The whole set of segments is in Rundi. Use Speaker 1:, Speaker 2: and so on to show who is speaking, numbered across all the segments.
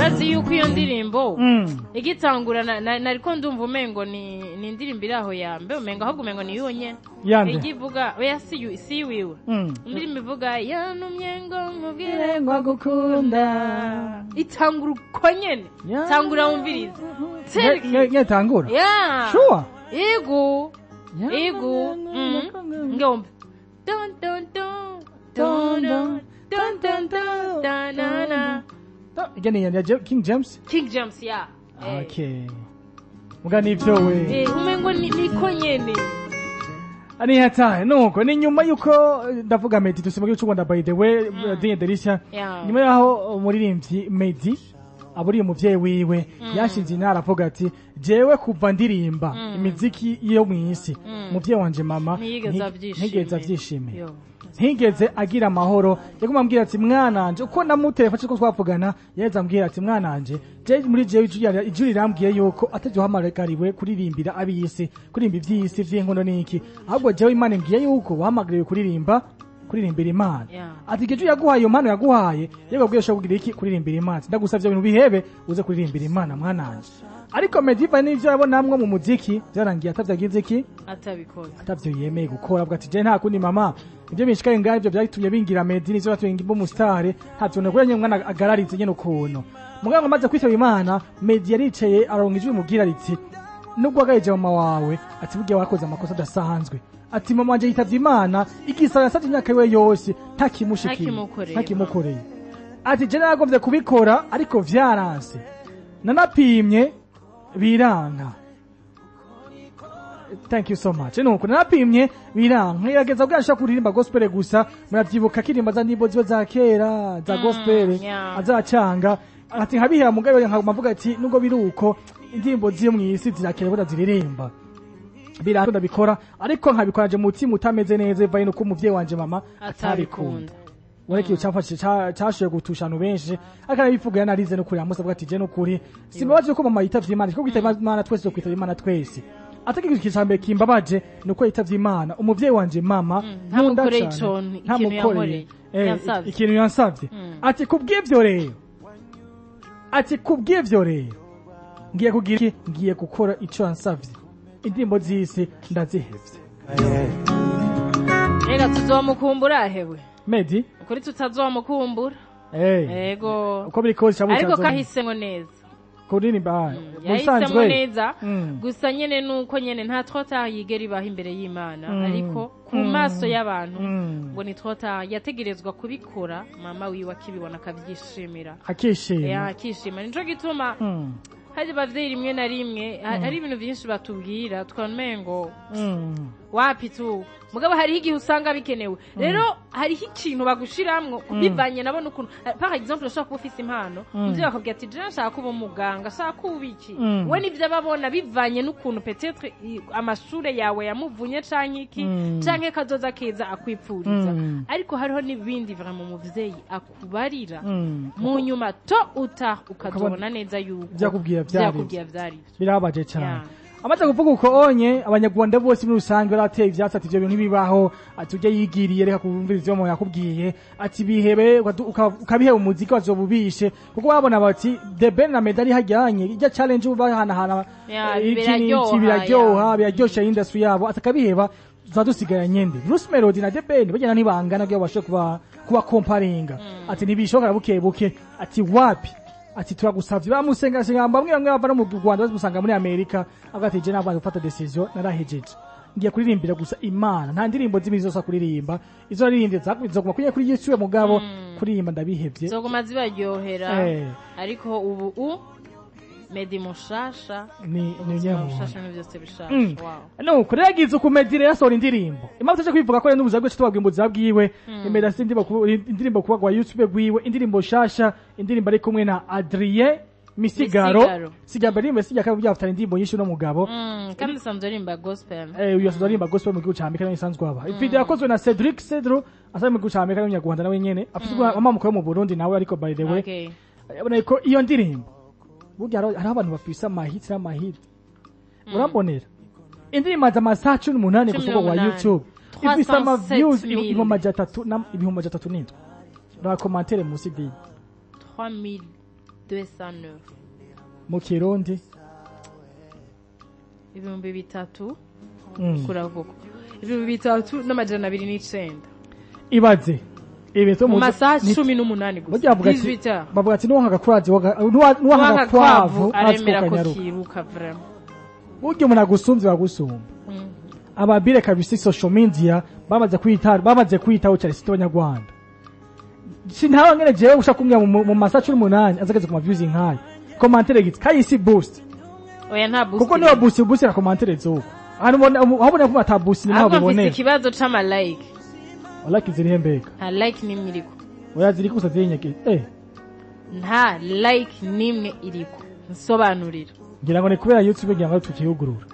Speaker 1: urazi yuko iyo ndirimbo
Speaker 2: Mm.
Speaker 1: igitangura na- na- nariko ndumva umengo ni ni indirimbo iri aho ya mbe umengo ahubwo umengo ni yo nyene
Speaker 2: Yande.
Speaker 1: igivuga oya si yu- si wiwe
Speaker 2: Mm.
Speaker 1: indirimbo ivuga yanumye ngo nkubwire
Speaker 2: ngo agukunda
Speaker 1: itangura uko nyene
Speaker 2: Ya.
Speaker 1: tangura wumviriza
Speaker 2: Nye- nye- nyetangura
Speaker 1: ya
Speaker 2: sure
Speaker 1: ego
Speaker 2: Ya.
Speaker 1: ego Mhm. ngomba Dun, dun, dun, dun, dun, dun, dun, dun, dun, na, na.
Speaker 2: igene ya Je- king james
Speaker 1: king james ya Eh.
Speaker 2: okay muga nivyo we
Speaker 1: Eh, umengo ni- niko nyene
Speaker 2: ari hatahe nuko ni nyuma yuko eh, ndavuga Meddy dusima cy'u Rwanda by the way Dinye Derisha
Speaker 1: Yeah.
Speaker 2: nyuma yaho umuririmbyi Meddy aburiye umuvyeyi wiwe yashinze intara avuga ati jewe kuva ndirimba imiziki yo mw'isi umuvyeyi wanje mama
Speaker 1: Ntiyigeze
Speaker 2: nti-
Speaker 1: avyishimira.
Speaker 2: ntigeze avyishimira
Speaker 1: Yo.
Speaker 2: ntigeze agira amahoro yaguma ambwira ati mwananje uko namutelefashe ko twavugana yaheze ambwira ati mwananje je muri jewe ijwi ijwi rirambwiye yuko atazohamagariwe kuririmbira ab'isi kuririmba ivy'isi vy'inkono n'iki ahubwo jewe imana imbwiye yuko wahamagariwe kuririmba kuririmbira imana
Speaker 1: Yeah.
Speaker 2: ati igihe yaguhaye iyo mpano yaguhaye yewe abwiye ushobora kugira iki kuririmbira imana ndagusavye ibintu bihebe uze kuririmbira imana mwananje ariko mediva n'ivyo yabonamwo mu muziki vyarangiye atavyagize iki
Speaker 1: atabikoze
Speaker 2: atavyo yemeye gukora avuga ati je nta kundi mama ibyo binshikaye ngaho ibyo byatumye bingira medi nivyo byatumye ngimba umusitare ntavyo nakuranye umwana agararize nyene ukuntu muganga amaze kwitaba imana medi yaricaye aronka ijwi mubwira riti nubwo wagayeje mama wawe ati burya wakoze amakosa adasanzwe ati mama wanje yitavye imana igisaba yasavye imyaka yiwe yose ntakimushikiye
Speaker 1: Ntakimukoreye.
Speaker 2: ntakimukoreye ati je naragombye kubikora ariko vyaranse nanapimye biranka thank you so much nuko narapimye biranka ngerageza bwa nshaka kuririmba gospel gusa muravyibuka kirimba za ndimbo ziwe za kera za gospel
Speaker 1: yeah.
Speaker 2: azacanga ati nkabihera mugabe nkaguma mvuga ati nubwo biri uko indirimbo ziyo mw'isi zirakera bura ziririmba biranka ndabikora ariko nkabikora je mu mutima utameze neza bivaye nuko umuvyeyi wanje mama atabikunda
Speaker 1: atabikunda
Speaker 2: wareka iyo cyafashije ca- cashoboye gutusha abantu benshi ariko arabivuga yanarize n'ukuri amusabwa ati je n'ukuri simbabaje ko mama yitavye imana kuko kwitaba imana twese zo kwitaba imana twese ataka ikintu ca mbere kimbabaje ni uko yitavye imana umuvyeyi wanje mama nkunda
Speaker 1: ntamukoreye
Speaker 2: cane.
Speaker 1: ico ikintu
Speaker 2: Ntamukoreye.
Speaker 1: yankoreye.
Speaker 2: Eh,
Speaker 1: Yansavye.
Speaker 2: ikintu yansavye ati kubw'ivyo rero ati kubw'ivyo rero ngiye kugira iki ngiye gukora ico yansavye indirimbo z'isi ndazihevye
Speaker 1: reka tuzomukumbura hewe
Speaker 2: medi
Speaker 1: ukuri tutazomukumbura
Speaker 2: eh
Speaker 1: ego
Speaker 2: uko biri kose cyangwa
Speaker 1: ariko
Speaker 2: utazo-
Speaker 1: kahisemo neza
Speaker 2: kuririmba
Speaker 1: yahisemo
Speaker 2: musanzwe
Speaker 1: neza
Speaker 2: Mm.
Speaker 1: gusa nyene nuko nyene nta twota yigera ibaho imbere y'imana
Speaker 2: Mm.
Speaker 1: ariko ku
Speaker 2: Mm.
Speaker 1: maso y'abantu
Speaker 2: Mm.
Speaker 1: ngo ni twota yategerezwa kubikora mama wiwe akibibona akabyishimira Eh,
Speaker 2: akishima
Speaker 1: akishima nico gituma
Speaker 2: Mm.
Speaker 1: hari abavyeyi rimwe na rimwe ha- hari ibintu vyinshi batubwira tukamengo ngo
Speaker 2: Mm.
Speaker 1: wapi tu mugabo hariho igihe usanga bikenewe rero hariho ikintu bagushiramwo bivanye nabo n'ukuntu eh, par exemple ushobora kuba ufise impano umuvyeyi bakabwira ati je nshaka kuba umuganga nshaka kuba iki
Speaker 2: Mm.
Speaker 1: we nivyo ababona bivanye n'ukuntu peut-être i- amashure yawe yamuvunye canke iki
Speaker 2: Mm.
Speaker 1: canke kazoza keza akwipfuriza
Speaker 2: Mm.
Speaker 1: ariko hariho n'ibindi vraiment umuvyeyi akubarira
Speaker 2: Mm.
Speaker 1: mu nyuma to uta ukazobona neza yuko
Speaker 2: Vyakubwira vyari
Speaker 1: vyakubwira vyari
Speaker 2: birababaje cyane
Speaker 1: Yeah.
Speaker 2: amaze kuvuga uko onye abanyarwanda bose muri rusange barateye ivyatsi ati ivyo bintu ntibibaho ati ujye yigiriye reka kumvira ivyo umuntu yakubwiye ati bihebe ukadu- uka- ukabiheba umuziki wazobubishe kuko babona bati the ben na medali hajyanye ijya challenge ubu bahanahana
Speaker 1: Yeah,
Speaker 2: eh, iki
Speaker 1: biraryoha,
Speaker 2: n'iki biraryoha
Speaker 1: yeah.
Speaker 2: biraryosha industry yabo ati akabiheba tuzadusigara nyende Bruce Melody na the ben bagenda ntibangana kugira babashe kuba kuba comparinga ati ntibishoboka buke buke ati wapi ati turagusavye bamusenga senga bamwe bamwe bava no mu Rwanda bamusanga muri Amerika avuga ati je nabanze gufata decision narahejeje ngiye kuririmbira gusa imana nta ndirimbo zimwe zosa kuririmba izo naririmbye zakuguma kuri kuri Yesu mugabo kuririmba ndabihevye
Speaker 1: zoguma zibaryohera
Speaker 2: Eh.
Speaker 1: ariko ubu u medi mushasha
Speaker 2: ni ni
Speaker 1: ubuzima
Speaker 2: nyamuntu
Speaker 1: bushasha ni byose bishasha
Speaker 2: Mm.
Speaker 1: wow
Speaker 2: nuko rero yagize ukumedire yasohora indirimbo impamvu tuje kwivuga ko rero n'ubuzima bwacu tubabwira ubuzima bwiwe imera si indirimbo ku- indirimbo kuba kwa youtube rwiwe indirimbo shasha indirimbo ari kumwe na adrien misigaro
Speaker 1: Misigaro.
Speaker 2: sigamba rimwe sijya kandi byafitanye indirimbo nyinshi n'umugabo
Speaker 1: Mm, kandi usanzwe aririmba gospel
Speaker 2: eh uyu asanzwe aririmba gospel mu gihugu cya Amerika niyo isanzwe aba video yakozwe na Cedric Cedro asanzwe mu gihugu cya Amerika n'umunyarwanda nawe nyene afite amamuko yo mu Burundi nawe ariko by the way
Speaker 1: okay
Speaker 2: urabona ko iyo ndirimbo burya hariho hariho abantu bafise amahiti n'amahiti urambonera indirimbo za amasaha cumi n'umunani
Speaker 1: Cumi
Speaker 2: gusa wa
Speaker 1: n'umunani.
Speaker 2: youtube ifise ama
Speaker 1: 307
Speaker 2: views
Speaker 1: mille.
Speaker 2: ibihumbi amajana atatu na- ibihumbi amajana atatu n'indwi na komantere munsi diyi
Speaker 1: 3000 209
Speaker 2: mu kirundi
Speaker 1: ibihumbi bitatu
Speaker 2: Mm.
Speaker 1: kuravuga ibihumbi bitatu n'amajana abiri n'icenda
Speaker 2: ibaze ibintu
Speaker 1: mu masaha
Speaker 2: ni-
Speaker 1: cumi n'umunani gusa
Speaker 2: burya bavuga ati
Speaker 1: 18 heures.
Speaker 2: bavuga ati nuwanga kurazi nuwanga
Speaker 1: Uwanga
Speaker 2: kwavu
Speaker 1: aremera ko
Speaker 2: azikonyaruka
Speaker 1: kiruka vraiment
Speaker 2: burya umuntu agusumvye bagusumba
Speaker 1: Mm.
Speaker 2: ababire kabisa social media bamaze kwita bamaze kwitaho cyane sito abanyarwanda sintaho ngene jewe ushaka kumya mu mu masaha cumi n'umunani azageze ku ma views nkayo commentaire giti kayisi boost
Speaker 1: oya nta boost
Speaker 2: kuko niyo boost boost na commentaire zuko ahantu ubona aho ubona ko ata boost ni naho
Speaker 1: ahubwo mfise
Speaker 2: bibonera
Speaker 1: ikibazo c'ama like
Speaker 2: like ziri mbega
Speaker 1: nta like n'imwe iriko
Speaker 2: oya ziri gusa ziri nyeke eh
Speaker 1: nta like n'imwe iriko nsobanurira
Speaker 2: ngira ngo ni kubera youtube ngira ngo tukiyugurura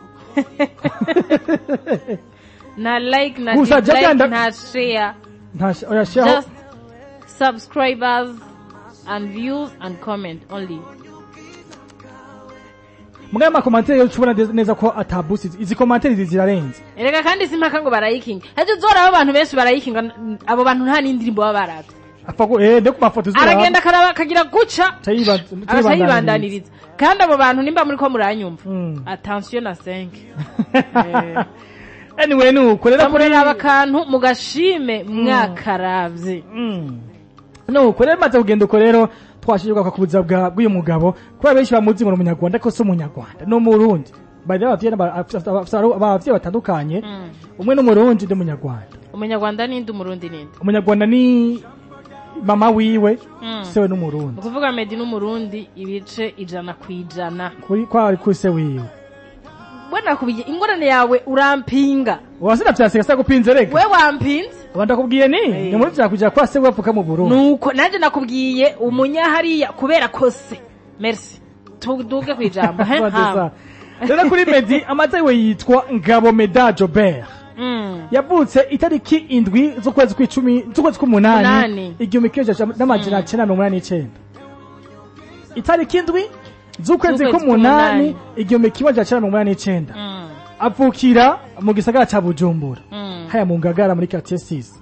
Speaker 1: nta like na
Speaker 2: Gusa jya
Speaker 1: dislike
Speaker 2: byanda-
Speaker 1: nta share
Speaker 2: nta sh- oya shaho
Speaker 1: just subscribers and views and comment only
Speaker 2: mugaya ma commentaire yo tubona neza ko ata boost izi commentaire izi zirarenze
Speaker 1: erega kandi simpaka ngo barayikinga hajya uzora abo bantu benshi barayikinga n- abo bantu nta n'indirimbo baba barazi
Speaker 2: apfa ko eh ndeko mafoto zura
Speaker 1: aragenda akaraba akagira guca
Speaker 2: Tayiba-
Speaker 1: agaca yibandaniriza kandi abo bantu nimba muri ko muranyumva
Speaker 2: Mm.
Speaker 1: attention na 5
Speaker 2: anyway nuko rero kuri
Speaker 1: muraraba akantu mugashime mwakaravye
Speaker 2: Mm. nuko rero maze kugenda uko rero twashijwe ku buzima bwa bw'uyu mugabo kubera benshi bamuzi ngo ni umunyarwanda ariko si umunyarwanda ni umurundi bari abavyeyi n'aba- afise- afise abavyeyi batandukanye
Speaker 1: Mm.
Speaker 2: umwe ni umurundi undi umunyarwanda
Speaker 1: umunyarwanda ninde umurundi ninde
Speaker 2: umunyarwanda ni mama wiwe
Speaker 1: Mm.
Speaker 2: sewe n'umurundi
Speaker 1: ni ukuvuga medi n'umurundi ibice ijana ku ijana
Speaker 2: kuri kwari kuri se wiwe
Speaker 1: bwana kubiye ingorane yawe urampinga
Speaker 2: wasina vyasiga sa gupinze reka
Speaker 1: we wampinze
Speaker 2: uba ndakubwiye ni
Speaker 1: Eh.
Speaker 2: ni muri vyakugira kwa se wapfuka mu burundi
Speaker 1: nuko nanjye nakubwiye umunyahariya kubera kose merci tuduge ku ijambo he?
Speaker 2: Bade
Speaker 1: Ha.
Speaker 2: sa. rero kuri medi amata yiwe yitwa ngabo meda jobert
Speaker 1: Mm.
Speaker 2: yavutse itariki indwi z'ukwezi kw'icumi z'ukwezi kw'umunani
Speaker 1: Munani.
Speaker 2: igihumbi kimwe ijana n'amajana cenda mirongo inani n'icenda itariki indwi z'ukwezi
Speaker 1: Z'ukwezi
Speaker 2: kw'umunani
Speaker 1: kw'umunani.
Speaker 2: igihumbi kimwe ijana cenda mirongo inani n'icenda
Speaker 1: Mm.
Speaker 2: avukira mu gisagara ca bujumbura
Speaker 1: Mm.
Speaker 2: haya mu ngagara muri quartier six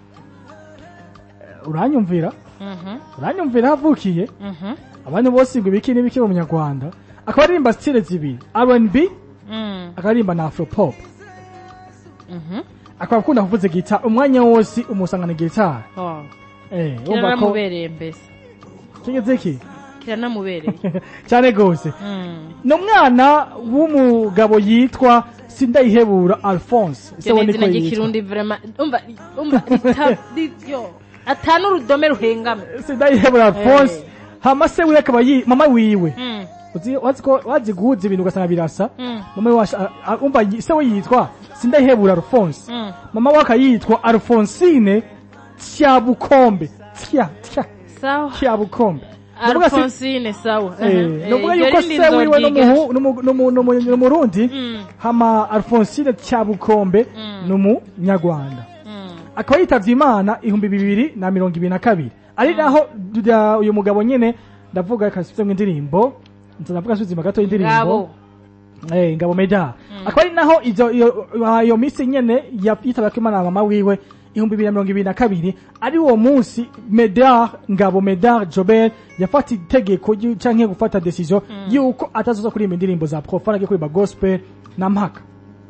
Speaker 2: uranyumvira
Speaker 1: Mhm.
Speaker 2: uranyumvira aho avukiye
Speaker 1: Mhm.
Speaker 2: abantu bose ngo ibiki n'ibiki mu munyarwanda akaba aririmba stile zibiri R&B
Speaker 1: Mm.
Speaker 2: akaririmba na afropop
Speaker 1: Mhm.
Speaker 2: akaba akunda kuvuza gitari umwanya wose umusangana gitari
Speaker 1: Oh.
Speaker 2: eh urumva ko
Speaker 1: kiranamubereye mbese
Speaker 2: kigeze iki
Speaker 1: kiranamubereye
Speaker 2: cyane gose
Speaker 1: Mm.
Speaker 2: ni umwana w'umugabo yitwa sindayihebura alphonse
Speaker 1: Iryo
Speaker 2: we
Speaker 1: ni
Speaker 2: niko
Speaker 1: izina
Speaker 2: yitwa
Speaker 1: ry'ikirundi vraiment umva umva rita- ri- yo atanu urudome ruhengame
Speaker 2: sindayihebura alphonse
Speaker 1: Eh.
Speaker 2: hama se wiwe akaba yi mama wiwe
Speaker 1: Mm.
Speaker 2: uzi wazi ko wazi guhuza ibintu ugasanga birasa
Speaker 1: Mm.
Speaker 2: mama we washa- a- a- umva yi- se we yitwa sindayihebura alphonse
Speaker 1: Mm.
Speaker 2: mama we akayitwa alphonsine tyabukombe tya tya
Speaker 1: sawa
Speaker 2: tyabukombe Ndavuga si-
Speaker 1: alphonsine sawa
Speaker 2: Eh,
Speaker 1: Eh,
Speaker 2: nuvuga
Speaker 1: iryo
Speaker 2: yuko
Speaker 1: rindi
Speaker 2: se wiwe
Speaker 1: nzoryiga.
Speaker 2: n'umuhu- n'umu- n'umu- n'umu- n'umurundi
Speaker 1: Mm.
Speaker 2: hama alphonsine tyabukombe
Speaker 1: Mm.
Speaker 2: ni umunyarwanda
Speaker 1: Mm.
Speaker 2: akaba yitavye imana ihumbi bibiri na mirongo ibiri na kabiri ari naho dya- uyu mugabo nyene ndavuga reka nsubizemwo indirimbo nza ndavuga nsubizima gato indirimbo
Speaker 1: ngabo
Speaker 2: Eh, ngabo meda akaba ari naho izo iyo iyo misi nyene ya- yitabako imana na mama wiwe ihumbi bibiri na mirongo ibiri na kabiri ari uwo munsi medar ngabo medar jobert yafata itegeko ryu- canke gufata decision yuko atazoza kuririmba indirimbo za profane agiye kuririmba gospel na mpaka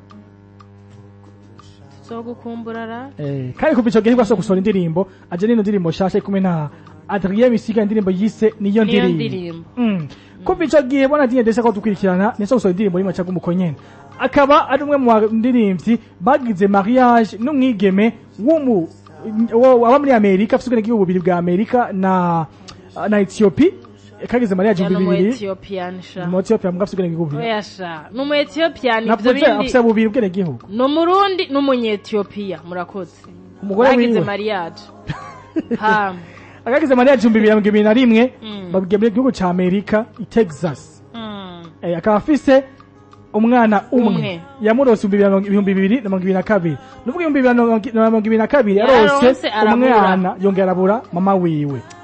Speaker 1: so gukumbura ra
Speaker 2: Eh, kandi kuva ico gihe nibwo ashobora gusohora indirimbo aje n'ino ndirimbo nshasha ari kumwe na Adrien Misiga indirimbo yise niyo
Speaker 1: niyo
Speaker 2: ndirimbo
Speaker 1: ndirimbo
Speaker 2: Mm. kuva ico gihe bona dinye desa ko dukurikirana niso gusohora indirimbo y'imwe cyangwa umuko nyene akaba ari umwe mu baririmbyi bagize mariage n'umwigeme w'umu wo- waba muri amerika afite ubwenegihugu bubiri bwa amerika na na ethiopie kagize mariage
Speaker 1: ya
Speaker 2: ibihumbi
Speaker 1: numu
Speaker 2: bibiri
Speaker 1: etiyopian sha
Speaker 2: mu ethiopia mugabo afite ubwenegihugu bubiri
Speaker 1: oya sha numu etiyopian ivyo
Speaker 2: navuze
Speaker 1: bindi
Speaker 2: afite bubiri ubwenegihugu
Speaker 1: ni umurundi n'umunyetiyopiya murakoze
Speaker 2: umugore
Speaker 1: bagize
Speaker 2: wiwe
Speaker 1: mariage ha
Speaker 2: akagize mariage ibihumbi bibiri na mirongo ibiri na rimwe
Speaker 1: Mm.
Speaker 2: babwiye mu gihugu ca amerika i texas
Speaker 1: Mm.
Speaker 2: Eh, akaba afise umwana umwe
Speaker 1: Umwe.
Speaker 2: yamurose ibihumbi bibiri na mirongo- ibihumbi bibiri na mirongo ibiri na kabiri nuvuga ibihumbi bibiri na mirongo- na mirongo ibiri na kabiri
Speaker 1: Yaronse
Speaker 2: yarose
Speaker 1: arabura.
Speaker 2: umwana yongera arabura mama wiwe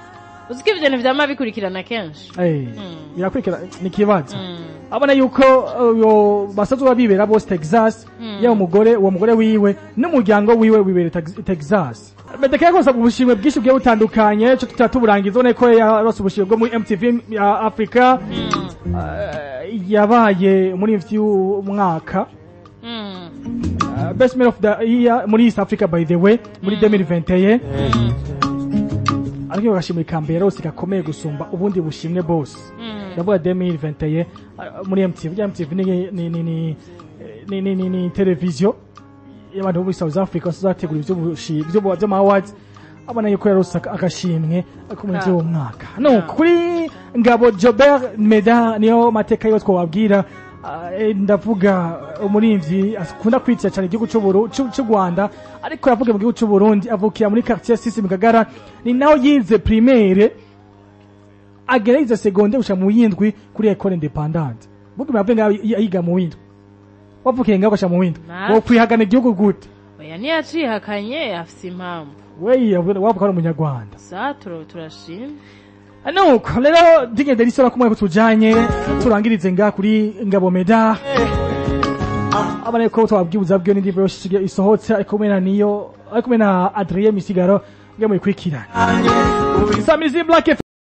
Speaker 1: uzi ko ibyo bintu vyama bikurikirana kenshi
Speaker 2: Eh,
Speaker 1: Mm.
Speaker 2: birakurikira ni ikibazo
Speaker 1: Mm.
Speaker 2: abona yuko uyo basanzwe babibera bose Texas
Speaker 1: Mm.
Speaker 2: yaba umugore uwo mugore wiwe n'umuryango wiwe wibera Tex- Texas Medeka yakoze ubushimwe bwinshi bugiye butandukanye cyo tutatuburangiza ubona ko yarose ubushimwe bwo muri MTV ya Africa
Speaker 1: Mm.
Speaker 2: Eh, yabaye muri mwaka
Speaker 1: Mm.
Speaker 2: Uh, best man of the year muri East Africa by the way muri 2021 ariko bagashimira ikambere rose gakomeye gusumba ubundi bushimwe bose
Speaker 1: Mm.
Speaker 2: ndavuga 2021 uh, muri MTV ya MTV ni ni ni ni ni ni ni, ni televiziyo y'abantu bo muri South Africa bazategura ibyo bushi ibyo by'ama awards abona yuko yarose aka- agashimwe ko muri
Speaker 1: Ah.
Speaker 2: uwo mwaka no
Speaker 1: Ah.
Speaker 2: kuri ngabo Jobert Meda niyo mateka yo twababwira Ah, eh, ndavuga umurinzi akunda kwitira cyane igihugu cy'u Buru- cy'u cy'u Rwanda ariko yavuga mu gihugu cy'u Burundi avukira muri quartier Sisi mu Kagara ni naho yize primaire agerageza segonde gushika mu yindwi kuri école indépendante vuga mwavuga ngaho yiga mu windwi wavukiye ngaho gushika mu windwi
Speaker 1: Natwe.
Speaker 2: wo kwihagana igihugu gute
Speaker 1: oya ntiyacihakanye afise impamvu
Speaker 2: we wavuga ari umunyarwanda
Speaker 1: sa tura- turashima
Speaker 2: nuko rero digende risaba kumwe kutujanye turangirize nga kuri ngabo meda abana ko twabwibuza byo n'indi byo isohotse ariko kumwe na niyo ariko kumwe na Adrien Misigaro ngamwe kwikirana Samizi Black